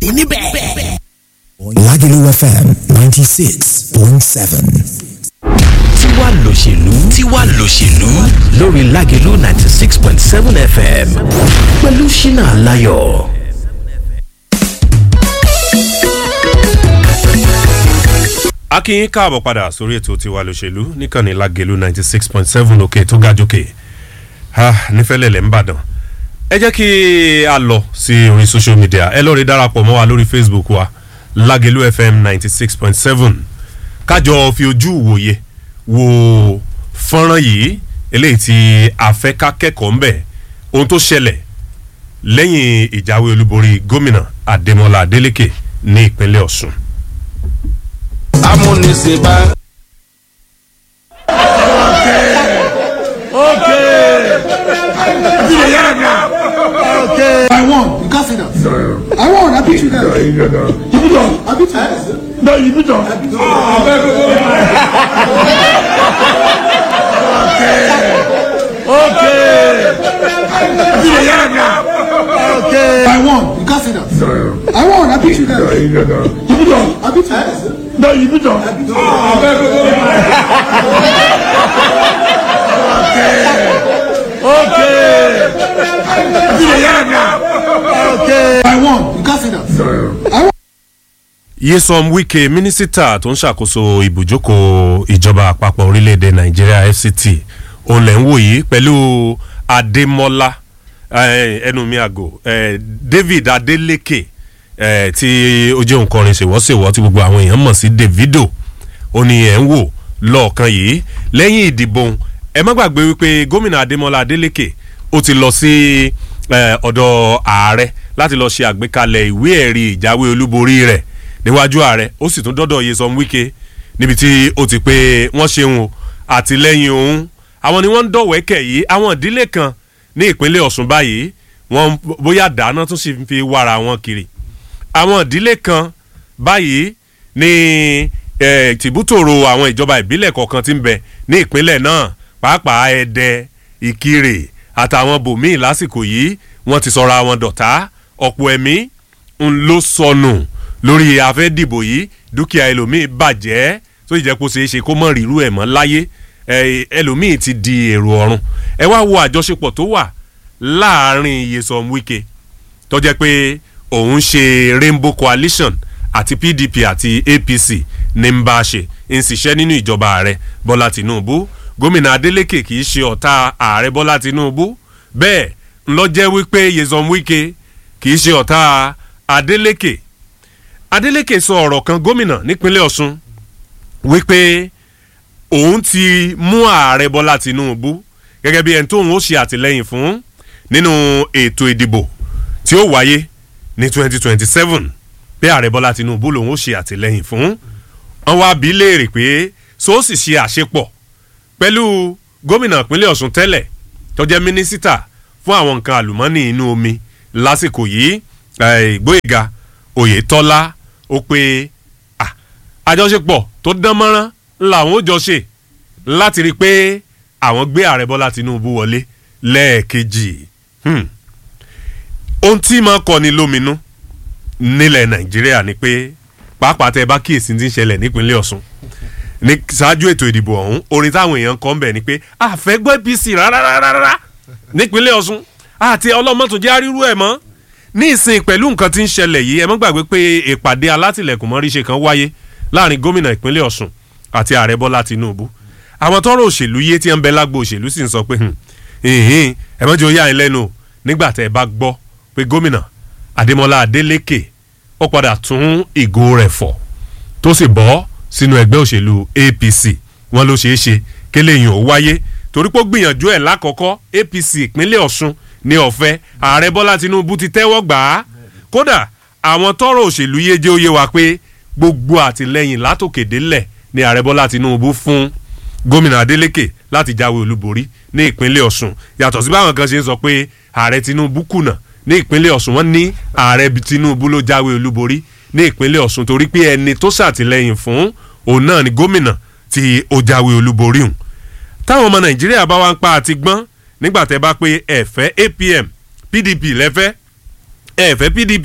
pàdé níbẹ̀. Lagelu FM 96.7. tiwa lòṣèlú tiwa lòṣèlú lórí Lágelú ninety six point seven FM pẹ̀lú Ṣínà Aláyọ̀. a kí yín káàbọ̀ padà sórí ètò tiwa lòṣèlú níkànnì Lágelú ninety six point seven òkè tó ga jókè nífẹ̀lẹ́lẹ̀ ńbàdàn ẹ jẹ́ kí a lọ sí orí social media ẹ lọ́ọ́ rí darapọ̀ mọ́ wa lórí Facebook wa Lágelú FM ninety six point seven kájọ fi ojú wòye wo fọ́nrán yìí eléyìí tí a fẹ́ ká kẹ́kọ̀ọ́ ń bẹ̀ ohun tó ṣẹlẹ̀ lẹ́yìn ìjáwé olúborí gómìnà Adémọ́lá Adélékè ní ìpínlẹ̀ Ọ̀ṣun. amúnisìn bá. I won. You can't say that. I won. I beat you guys. You beat us. I beat you guys. No, you beat us. I won. You can't say that. I won. I beat you guys. You beat us. I beat you guys. No, you beat us. I won. You can't say that. I won. Yesom Wike mínísítà tó ń ṣàkóso ibùjókòó ìjọba àpapọ̀ orílẹ̀-èdè Nàìjíríà FCT òun lẹ̀ ń wò yìí pẹ̀lú Adémọ́lá eh, ẹnu mi àgò eh, David Adeleke eh, tí ó jẹ́ òǹkọrin ṣèwọ́ṣèwọ́ tí gbogbo àwọn èèyàn mọ̀ sí Davido ó ní ẹ̀ ń wò lọ́ọ̀kan yìí lẹ́yìn ìdìbò ẹ má gbàgbé wípé gómìnà Adémọ́lá Adeleke ó ti lọ sí eh, ọ̀dọ̀ ààrẹ láti lọ ṣe àgbékalẹ̀ ìwé ẹ̀rí ìjáwé olúborí rẹ̀ níwájú ààrẹ ó sì tún dọ́dọ̀ Yesom Wike níbi tí ó ti pé wọ́n ṣeun o àtìlẹ́yìn òun àwọn ni wọ́n ń dọ̀wẹ́kẹ̀ yìí àwọn ìdílé kan ní ìpínlẹ̀ Ọ̀ṣun báyìí wọ́n bóyá dáná tún sì fi wàrà wọn kiri àwọn ìdílé kan báyìí ní eh, tìbútòrò àwọn ìjọba ìbílẹ̀ kọ̀ọ̀kan tí ń bẹ ní ìpínlẹ̀ náà pàápàá Ẹdẹ Ìkirè àtàwọn bòmíì lásìkò yìí wọ́n ti sọra wọn dọ̀tá ọ̀pọ̀ ẹ̀mí ń ló sọnù lórí afẹ́dìbò yìí dúkìá ẹlòmíì bàjẹ́ tó jẹ́ kó ṣeé ṣe kó mọ̀ rírú ẹ̀ mọ́ láyé ẹ, ẹlòmíì ti di èrò ọ̀run ẹ wá wo àjọṣepọ̀ tó wà láàrin Yesom Wike tó jẹ́ pé òun ṣe Rainbow Coalition àti PDP àti APC ní ń bá a ṣe ń ṣiṣẹ́ nínú ìjọba ààrẹ Bọ́lá Tinubu gómìnà Adeleke kì í ṣe ọ̀tá ààrẹ Bọ́lá Tinubu bẹ́ẹ̀ ńlọ jẹ́ wípé Yesom Wike kì í ṣe ọ̀tá Adeleke Adeleke sọ ọ̀rọ̀ kan gómìnà nípínlẹ̀ Ọ̀ṣun wípé òun ti mú ààrẹ Bọ́lá Tinubu gẹ́gẹ́ bí ẹni tóun ó ṣe àtìlẹ́yìn fún nínú ètò ìdìbò tí ó wáyé ní 2027 pé ààrẹ Bọ́lá Tinubu lòun ó ṣe àtìlẹ́yìn fún wọn wá bí léèrè pé so ó sì ṣe àṣepọ̀ pẹ̀lú gómìnà ìpínlẹ̀ Ọ̀ṣun tẹ́lẹ̀ tó jẹ́ mínísítà fún àwọn nǹkan àlùmọ́ọ́nì inú omi lásìkò yìí eh, Gbóyèga Oyètọ́lá ó pé ah, àjọṣepọ̀ tó dán mọ́rán làwọn ó jọ ṣe láti rí i pé àwọn gbé ààrẹ Bọ́lá Tinubu wọlé lẹ́ẹ̀kejì Hmm. ohun tí máa kọni lóminú nílẹ̀ Nàìjíríà ni pé pàápàá tẹ bá kíyèsí ti ń ṣẹlẹ̀ nípínlẹ̀ Ọ̀ṣun ní ṣáájú ètò ìdìbò ọ̀hún orin táwọn èèyàn kọ́ ń bẹ̀ ni pé àfẹ́gbọ́ APC rárá rárá nípínlẹ̀ Ọ̀ṣun àti ọlọ́mọ́tò jẹ́ àrírú ẹ̀ mọ́ ní ìsìn pẹ̀lú nǹkan tí ń ṣẹlẹ̀ yìí ẹ mọ́ gbàgbé pé ìpàdé alátìlẹ̀kùn mọ́ríṣe kan wáyé láàrin gómìnà ìpínlẹ̀ Ọ̀ṣun àti ààrẹ Bọ́lá Tinubu àwọn tọ́rọ̀ òṣèlú yé tí ń bẹ lágbo òṣèlú sì ń sọ pé hìn ẹ mọ́jọ yá ẹ lẹ́nu o nígbà tẹ́ ẹ bá gbọ́ pé gómìnà Adémọ́lá Adélékè ó padà tún ìgò rẹ̀ fọ̀ tó sì bọ́ sínú ẹgbẹ́ òṣèlú APC wọn ló ṣeé ṣe kéléyìn ó wáyé torí pé ó gbìyànjú ẹ̀ lákọ̀ọ́kọ́ APC ìpínlẹ̀ Ọ̀ṣun ní ọ̀fẹ́ ààrẹ Bọ́lá Tinubu ti tẹ́wọ́ gbà á kódà àwọn tọ́rọ̀ òṣèlú yé jẹ́ ó yé wa pé gbogbo àtìlẹ́yìn látòkè délẹ̀ ni ààrẹ Bọ́lá Tinubu fún gómìnà Adeleke láti jáwé olúborí ní ìpínlẹ̀ Ọ̀ṣun yàtọ̀ sí báwọn kan ṣe ń sọ pé ààrẹ Tinubu kùnà ní ìpínlẹ̀ Ọ̀ṣun wọ́n ní ààrẹ Tinubu ló jáwé olúborí ní ìpínlẹ̀ Ọ̀ṣun torí pé ẹni tó ṣàtìlẹ́yìn fún òun náà ni gómìnà tí ó jáwé olúborí hùn táwọn ọmọ Nàìjíríà bá wá ń pa àti gbọ́n nígbà tẹ́ bá pé ẹ̀fẹ́ APM PDP lẹ́fẹ́ ẹ̀fẹ́ PDP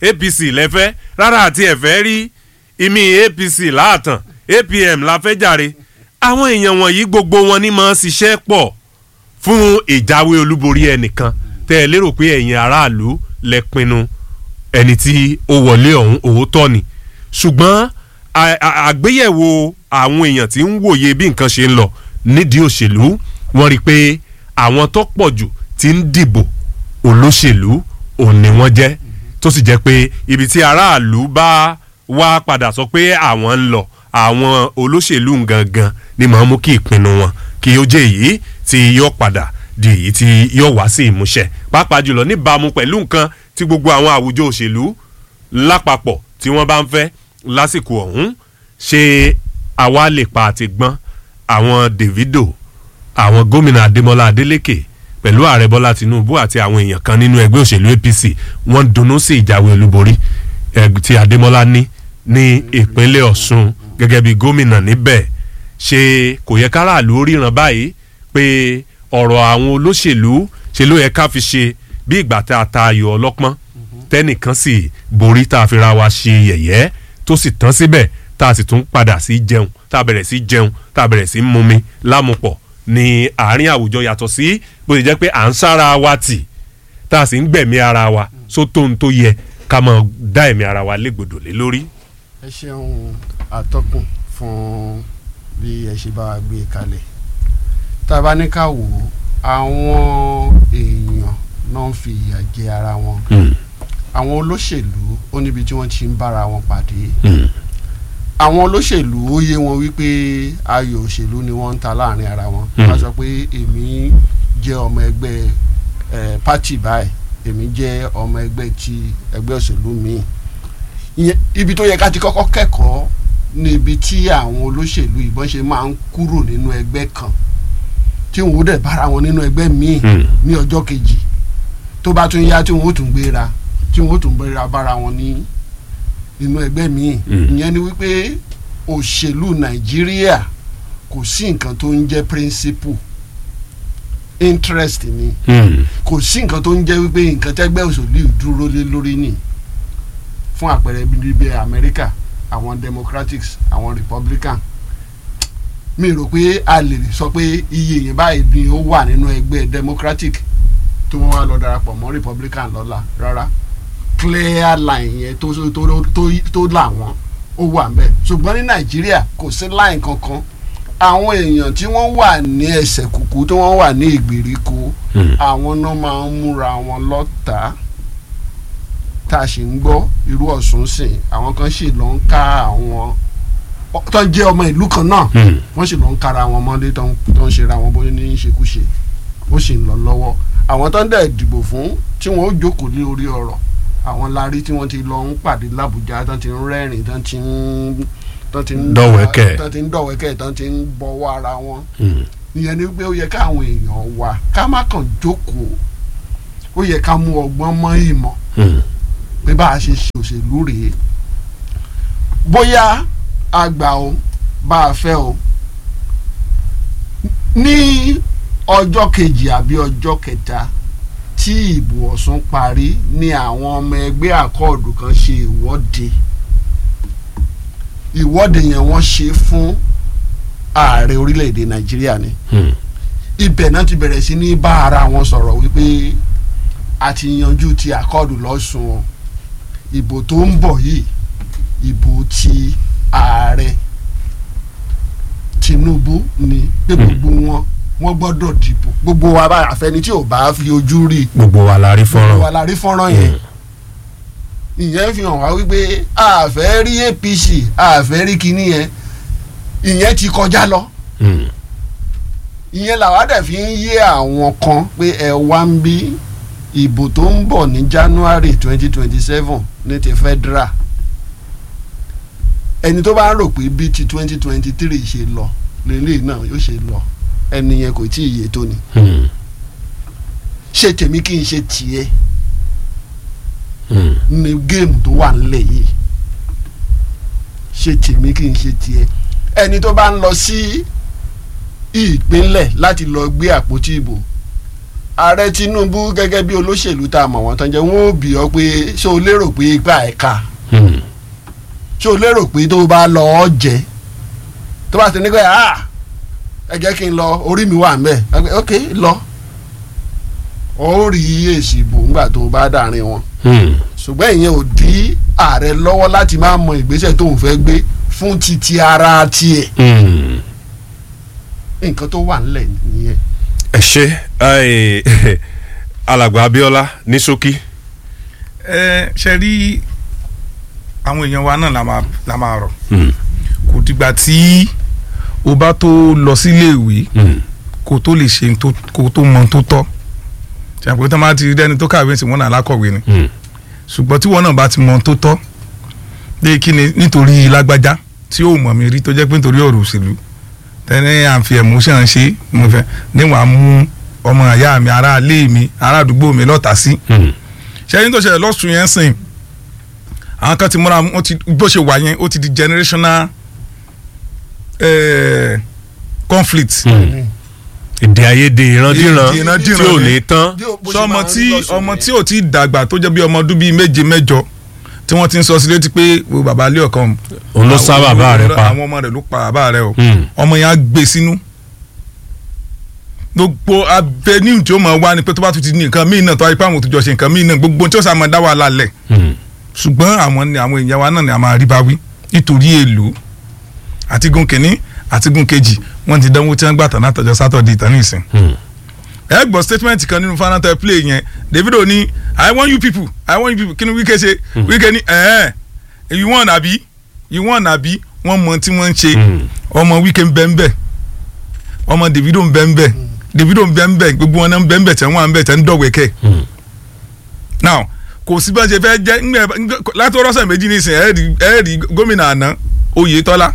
apc lẹ́fẹ́ rárá àti ẹ̀fẹ́ rí ìmí apc láàtàn apm la fẹ́ jàre àwọn èèyàn wọ̀nyí gbogbo wọn ni máa ń ṣiṣẹ́ pọ̀ fún ìjáwé olúborí ẹnìkan tẹ́ ẹ lérò pé ẹ̀yin aráàlú lẹ pinnu ẹni tí ó wọlé ọ̀hún òótọ́ ni ṣùgbọ́n à- à- àgbéyẹ̀wò àwọn èèyàn tí ń wòye bí nǹkan ṣe ń lọ nídìí òṣèlú wọ́n rí i pé àwọn tó pọ̀ jù ti ń dìbò olóṣèlú òun ni wọ́n jẹ́ tó sì jẹ́ pé ibi tí aráàlú bá wá padà sọ pé àwọn ń lọ àwọn olóṣèlú gangan ni màá mú kí ìpinnu wọn kí ó jẹ́ èyí tí yóò padà di èyí tí yóò wá sí ìmúṣẹ pàápàá jùlọ níbàámu pẹ̀lú nǹkan tí gbogbo àwọn àwùjọ òṣèlú lápapọ̀ tí wọ́n bá ń fẹ́ lásìkò ọ̀hún ṣé àwa lè pa àti gbọ́n àwọn Davido àwọn gómìnà Adémọ́lá Adélékè pẹ̀lú ààrẹ Bọ́lá Tinubu àti àwọn èèyàn kan nínú ẹgbẹ́ òṣèlú APC wọ́n dunnú sí ìjáwé olúborí eh, tí Adémọ́lá ní ní ìpínlẹ̀ Ọ̀ṣun gẹ́gẹ́ bí gómìnà níbẹ̀ ṣé kò yẹ káràlú ríran báyìí pé ọ̀rọ̀ àwọn olóṣèlú ṣe ló yẹ ká fi ṣe bí ìgbà tá a ta ayò ọlọ́pọ́n tẹ́nìkan sì borí tá a fi ra wa ṣe yẹ̀yẹ́ tó sì tán síbẹ̀ tá a sì tún padà sí jẹun tá a bẹ̀rẹ̀ sí jẹun tá a bẹ̀rẹ̀ sí mumi lámupọ̀ ní àárín àwùjọ yàtọ̀ sí bó ṣe jẹ́ pé à ń sára wa tì tá a sì ń gbẹ̀mí ara wa sótó ń tó yẹ ká máa dá ẹ̀mí ara wa légbodò lé lórí. ẹ ṣeun àtọkùn fún bí ẹ ṣe bá wa gbé e kalẹ̀ tá a bá ní ká wò ó àwọn èèyàn náà ń fi ìyà jẹ ara wọn àwọn olóṣèlú ó níbi tí wọ́n ti ń bára wọn pàdé àwọn olóṣèlú ó yé wọn wípé ayò òṣèlú ni wọ́n ń ta láàrin ara wọn Mm. wọ́n sọ pé èmi jẹ́ ọmọ ẹgbẹ́ ẹ̀ pátì báyìí èmi jẹ́ ọmọ ẹgbẹ́ ti ẹgbẹ́ òṣèlú míì ìyẹn ibi tó yẹ ká ti kọ́kọ́ kẹ́kọ̀ọ́ ní ibi tí àwọn olóṣèlú ìbọn ṣe máa ń kúrò nínú ẹgbẹ́ kan tí wọn ó dẹ̀ bára wọn nínú ẹgbẹ́ míì Mm. ní ọjọ́ kejì tó bá tún yá tí wọn ó tún gbéra tí wọn ó tún gbéra bára wọn ní nínú ẹgbẹ́ míì Mm. ìyẹn ni wípé òṣèlú nàìjíríà kò sí nǹkan tó ń jẹ́ principle interest ni kò sí nǹkan tó ń jẹ́ wípé nǹkan tẹ́gbẹ́ òṣèlú dúró lé lórí ni fún àpẹẹrẹ bíi bíi amẹ́ríkà àwọn democrats àwọn republican mi rò pé a lè sọ pé iye yẹn báyìí ni ó wà nínú ẹgbẹ́ democratic tí wọ́n wá lọ darapọ̀ mọ́ republican lọ́la rárá clear line yẹn tó tó tó tó là wọ́n ó wà ńbẹ̀ ṣùgbọ́n ní nàìjíríà kò sí line kankan àwọn èèyàn tí wọ́n wà ní ẹsẹ̀ kùkú tí wọ́n wà ní ìgbèríko àwọn náà máa ń múra wọn lọ́tàá tá a sì ń gbọ́ irú ọ̀sùn sìn àwọn kan sì lọ ń ká àwọn tó ń jẹ́ ọmọ ìlú kan náà wọ́n sì lọ ń kára wọn mọ́lé tó ń tó ń ṣera wọn bóyá ní ṣekúṣe ó sì ń lọ lọ́wọ́ àwọn tó ń dẹ̀ dìbò fún tí wọ́n ó jókòó lé orí ọ̀rọ̀ àwọn larí tí wọ́n ti lọ ń pàdé làbújá tó ti ń rẹ́rìn tó ti ń tó ti ń Dọ̀wẹ́kẹ̀. tó ti ń dọ̀wẹ́kẹ̀ tó ti ń bọ̀wọ́ ara wọn ìyẹn ni pé ó yẹ káwọn èèyàn wà ká má kàn jókòó ó yẹ ká mú ọgbọ́n mọ́ ìmọ̀ pé bá a ṣe ṣe òṣèlú rèé bóyá a gbà o bá a fẹ́ o ní ọjọ́ kejì àbí ọjọ́ kẹta tí ìbò Ọ̀ṣun parí ni àwọn ọmọ ẹgbẹ́ àkọọ̀dù kan ṣe ìwọ́de ìwọ́de yẹn wọ́n ṣe fún ààrẹ orílẹ̀-èdè Nàìjíríà ni ibẹ̀ náà ti bẹ̀rẹ̀ sí ní bá ara wọn sọ̀rọ̀ wípé a ti yanjú ti àkọọ̀dù lọ́sùn o ìbò tó ń bọ̀ yìí ìbò ti ààrẹ Tinubu ni pé gbogbo wọn wọn gbọ́dọ̀ dìbò gbogbo wa bá àfẹni tí ò bá fi ojú rí gbogbo wa la rí gbogbo wa fọ́nrán la rí fọ́nrán yẹn ìyẹn fi hàn wá wípé a fẹ́ rí APC a fẹ́ rí kinní yẹn ìyẹn ti kọjá lọ Mm. ìyẹn làwa dẹ̀ fi ń yé àwọn kan pé ẹ wá ń bí ìbò tó ń bọ̀ ní January twenty twenty seven ní ti federal ẹni tó bá ń rò pé bí ti twenty twenty three ṣe lọ lélẹ́yìí náà yóò ṣe lọ ẹni yẹn kò tí ì yé tó ni Mm. ṣe tèmi kí n ṣe tiẹ̀ Mm. ní géèmù tó wà nílẹ̀ yìí ṣe tèmi kí n ṣe tiẹ̀ ẹni tó bá ń lọ sí ìpínlẹ̀ láti lọ gbé àpótí ìbò ààrẹ tinubu gẹ́gẹ́ bí olóṣèlú tá a mọ̀ wọ́n tán jẹ́ wọ́n ó bì ọ́ pé ṣé o lérò pé ipa ẹ̀ ká Hmm. ṣé o lérò pé tó o bá lọ ọ́ jẹ́ tó bá ti ní pé ah ẹ jẹ́ kí n lọ orí mi wà ń bẹ̀ ẹ pé, ok lọ ó rí èsì ìbò ńgbà tó o bá dàrin wọn Hmm. ṣùgbọ́n ìyẹn ò dí ààrẹ lọ́wọ́ láti máa mọ ìgbésẹ̀ tó ń fẹ́ gbé fún titi ara tiẹ̀ Hmm. nǹkan tó wà ńlẹ̀ nìyẹn. ẹ ṣe ẹ, alàgbà abiola ní ṣókí. ẹ ṣe rí àwọn èèyàn wa náà la máa la máa rọ Hmm. kò dìgbà tí o bá tó lọ sílé ìwé Hmm. kó tó lè ṣe tó kó tó mọ tó tọ́ ṣàpèjì tó máa ti rí ẹni tó kàwé sí wọn náà alákọ̀wé ni Hmm. ṣùgbọ́n tí wọn náà bá ti mọ tó tọ́ lé kí ni nítorí lágbájá tí ó mọ̀ mí rí tó jẹ́ pé nítorí ọ̀rọ̀ òṣèlú tẹ́lẹ̀ à ń fi emotion ṣe mo fẹ́ níwọ̀n á mú ọmọ ìyá mi ará ilé mi ará àdúgbò mi lọ́tà sí Hmm. ṣẹ́yìn tó ṣẹlẹ̀ lọ́sùn yẹn sìn àwọn kan ti múra wọn ti bó ṣe wà yẹn ó ti di generational eh, conflict. Hmm. èdè àìyedè ìrandíran Èdè ìrandíran tí ò ni. ní tán. Bí o- bó ṣe sọmọ máa ń tí lọ́sùn ọmọ yẹn. tí ò tí dàgbà tó jẹ́ bí ọmọ ọdún bíi méje mẹ́jọ tí wọ́n ti ń sọ sí létí pé wo bàbá ilé ọ̀kan òun ló sá bàbá rẹ̀ pa. àwọn ọmọ rẹ̀ ló pa bàbá rẹ̀ o Hmm. ọmọ yẹn á gbé sínú gbogbo avenue tí ó máa wá ni pé tó bá tún ti ní nǹkan míì náà tó wáyé pé àwọn òtújọ ṣe nǹkan míì náà gbogbo tí ó sá máa dá wàhálà lẹ̀ Hmm. ṣùgbọ́n àwọn ni àwọn èèyàn wa náà ni a máa rí bá wí nítorí èlò àti gun kìíní àti gun kejì wọ́n ti dánwó tí wọ́n gbà tán látọjọ́ sátọ̀dé ìtàn nìsín Hmm. ẹ gbọ́ statement kan nínú fanata play yẹn davido ní i want you people i want you people kí ni wíkẹ́ ṣe wíkẹ́ ní ẹ̀ẹ́ you want àbí you want àbí wọ́n mọ tí wọ́n ń ṣe Hmm. ọmọ wíkẹ́ ń bẹ́ ń bẹ́ ọmọ davido ń bẹ́ ń bẹ́ davido ń bẹ́ ń bẹ́ gbogbo wọn náà ń bẹ́ ń bẹ́ tẹ̀ wọ́n à ń bẹ́ tẹ̀ ń dọ̀wẹ́kẹ́ Hmm. now kò sí bá ṣe fẹ́ jẹ́ ńgbẹ́ láti ọlọ́sẹ̀ méjì nísìnyí ẹ̀ẹ́dì ẹ̀ẹ́dì gómìnà àná oyetola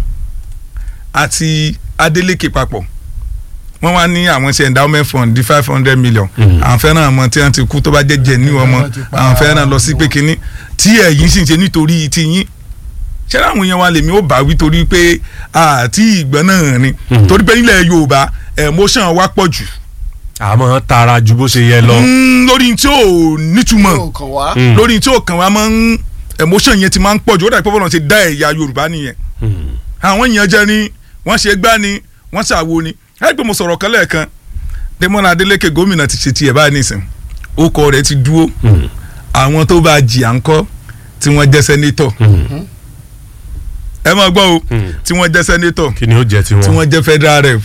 àti adeleke papọ̀ wọ́n wá ní àwọn ṣe endowment fund di five hundred million Mm. àwọn fẹ́ràn ọmọ tí wọ́n ti kú tó bá jẹ́ jẹ́ ní ọmọ wọ́n ti pa àwọn fẹ́ràn lọ sí wọn. pé kínní tí ẹ̀yìn sì ń ṣe nítorí ti yín ṣé láwọn èèyàn wa lèmi ó bá wí torí pé àti ìgbọ́n náà ni Mm. torí pé nílẹ̀ yorùbá emotion wa pọ̀ jù àmọ́ tara ju bó ṣe yẹ lọ. Mm, lórí tí ò nítumọ̀ yóò kàn wá. Hmm. lórí tí ó kàn wá máa ń emotion yẹn ti máa ń pọ̀ jù ó dàbí pọ́pọ́n náà ti dá ẹ̀yà yorùbá nìyẹn Hmm. àwọn èèyàn jẹ ni wọ́n ṣe gbá ni wọ́n ṣàwo ni ẹ pé mo sọ̀rọ̀ kan lẹ́ẹ̀kan Dẹ́mọ́lá Adélékè gómìnà ti ṣe tiẹ̀ báyìí nìsín orúkọ rẹ̀ ti dúró Hmm. àwọn tó bá jì à ń kọ́ tí wọ́n jẹ́ sẹ́nétọ̀ Hmm. ẹ máa gbọ́ o Hmm. tí wọ́n jẹ́ sẹ́nétọ̀ kí ni ó jẹ tí tiwọn. wọ́n jẹ́ federal rep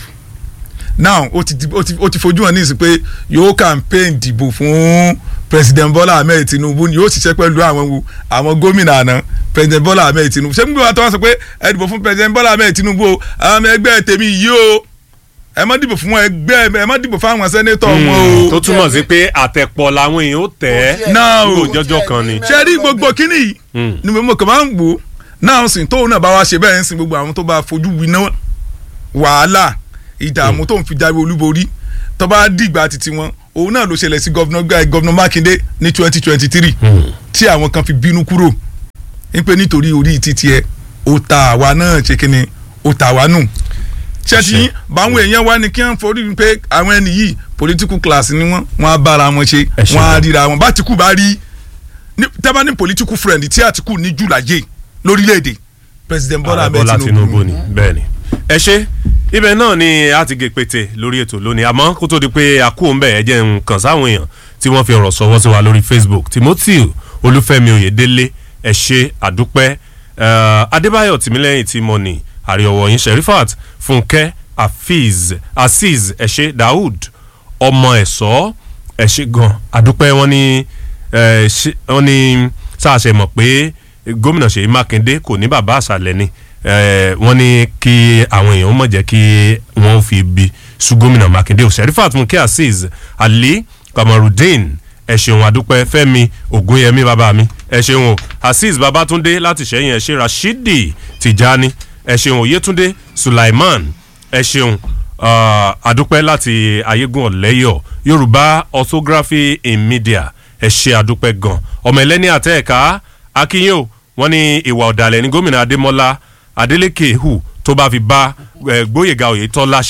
now ó ti di- ó ti ó ti fojú hàn ní ìsìn pé yóò campaign dìbò fún president Bola Ahmed Tinubu ni yóò ṣiṣẹ́ pẹ̀lú àwọn wo àwọn gómìnà àná president Bola Ahmed Tinubu ṣé gbogbo àtọwọ́ sọ pé ẹ dìbò fún president Bola Ahmed Tinubu o àwọn ọmọ ẹgbẹ́ tèmi yìí o ẹ má dìbò fún wọn ẹgbẹ́ ẹ má dìbò fún àwọn sẹ́nétọ̀ wọn Hmm. o tó túmọ̀ sí pé àtẹ̀pọ̀ làwọn èèyàn ó tẹ̀ ẹ́ náà o kúrò jọjọ́ kan ni. ṣe rí gbogbo kínní yìí Hmm. ni mo kàn máa ń wò ó náà sìn tóun náà bá wá ṣe bẹ́ẹ̀ ń sìn gbogbo àwọn tó bá fojú winá wàhálà ìdààmú tó ń fi jáwé olúborí tó bá dìgbà títí wọn òun náà ló ṣẹlẹ̀ sí gọ́vnà Mákindé ní twenty twenty three Hmm. tí àwọn kan fi bínú kúrò ń pé nítorí orí títí ẹ ó ta àwa náà ṣe kí ni ó ta àwa nù ṣẹ́tì báwọn èèyàn wá ní kí wọ́n forí pé àwọn ẹni yìí political class ni wọ́n wọ́n á bára wọn ṣe Ẹ ṣe wọ́n á gan. ríra wọn bá Àtìkù bá rí ní- tẹ́ bá ní political friend tí Àtìkù ní jù láyé lórílẹ̀‐èdè president Bọ́lá Ààrẹ Ahmed Bọ́lá Tinubu Tinubu ni bẹ́ẹ̀ ni. ẹ ṣe ibẹ̀ náà ni a ti gé pété lórí ètò lónìí àmọ́ kó tó di pé a kú òun bẹ̀ ẹ jẹ́ n kàn sáwọn èèyàn tí wọ́n fi ọ̀rọ̀ sọ̀wọ́ sí wa lórí Facebook Timothy Olúfẹ́mi Oyèdélé ẹ ṣe àdúpẹ́ eh, Adébáyọ̀ Tìmílẹ́yìn tí mo ní àríọ̀wọ̀ yín Sherifat Fúnkẹ́ Afiz Aziz ẹ ṣe Daoud ọmọ ẹ̀sọ́ ẹ ṣe gan àdúpẹ́ wọn ní eh, ṣe- wọn ní sáàṣẹ mọ̀ pé gómìnà Ṣèyí Mákindé kò ní bàbá àṣàlẹ̀ ni eh, wọ́n ní kí àwọn èèyàn mọ̀ jẹ́ kí wọ́n fi ibi sú gómìnà Mákindé o Sherifat Fúnkẹ́ Azeez Ali Kamarudeen ẹ ṣeun àdúpẹ́ Fẹ́mi Ògúnyẹmí bàbá mi ẹ ṣeun o Azeez Babátúndé láti ṣẹ́yìn ẹ ṣe Rashidi Tijani ẹ ṣeun Oyétúndé Sulaiman ẹ ṣeun uh, àdúpẹ́ láti ayégún ọ̀lẹ́yọ̀ yorùbá orthography in media ẹ ṣe àdúpẹ́ gan ọmọ ẹlẹ́ni àtẹ̀ẹ̀ká akínyìn o wọ́n ní ìwà ọ̀dàlẹ̀ ní gómìnà adémọ́lá adélékè hù tó bá fi bá eh, gbóyèga oyètọ́lá ṣe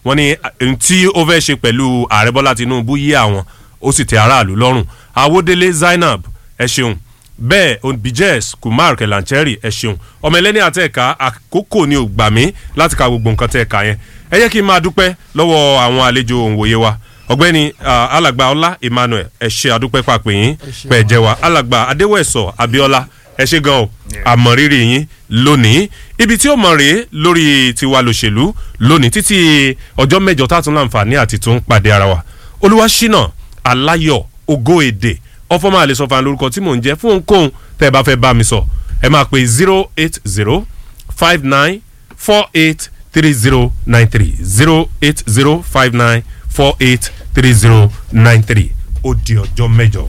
wọ́n ní ohun tí ó fẹ́ ṣe pẹ̀lú ààrẹ bọ́lá tinubu yí àwọn ó sì tẹ aráàlú lọ́rùn awódélé zainab ẹ ṣeun bẹ́ẹ̀ obijes kumar kelancheri ẹ ṣeun ọmọ ẹlẹ́ni àtẹ̀ka àkókò ni ò gbà mí láti ka gbogbo nǹkan tẹ̀ ká yẹn ẹ yẹ kí n máa dúpẹ́ lọ́wọ́ àwọn àlejò òǹwòye wa ọ̀gbẹ́ni ah, alàgbà ọlá emmanuel ẹ ṣe àdúpẹ́ pàpẹ́ yín pẹ̀ jẹ́ wa alàgbà adéwẹ̀sọ abiola ẹ ṣe gan o àmọ̀rírì yín lónìí ibi tí ó mọ̀ rèé lórí tiwa lòṣèlú lónìí títí ọjọ́ mẹ́jọ tá a tún láǹfààní àti tún pàdé ara wa olúwaṣínà aláyọ̀ ògo èdè ọfọmọ àlesọfà lórúkọ tí mò ń jẹ fún ohunkóhun tẹ́ ẹ bá fẹ́ bá mi sọ ẹ máa pe zero eight zero five nine four eight three zero nine three zero eight zero five nine four eight three zero nine three ó di ọjọ́ mẹ́jọ.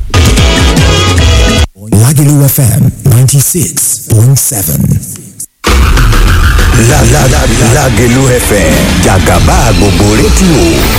Lagelu FM 96.7. La la la Lagelu FM Jagaba gbogbo rédíò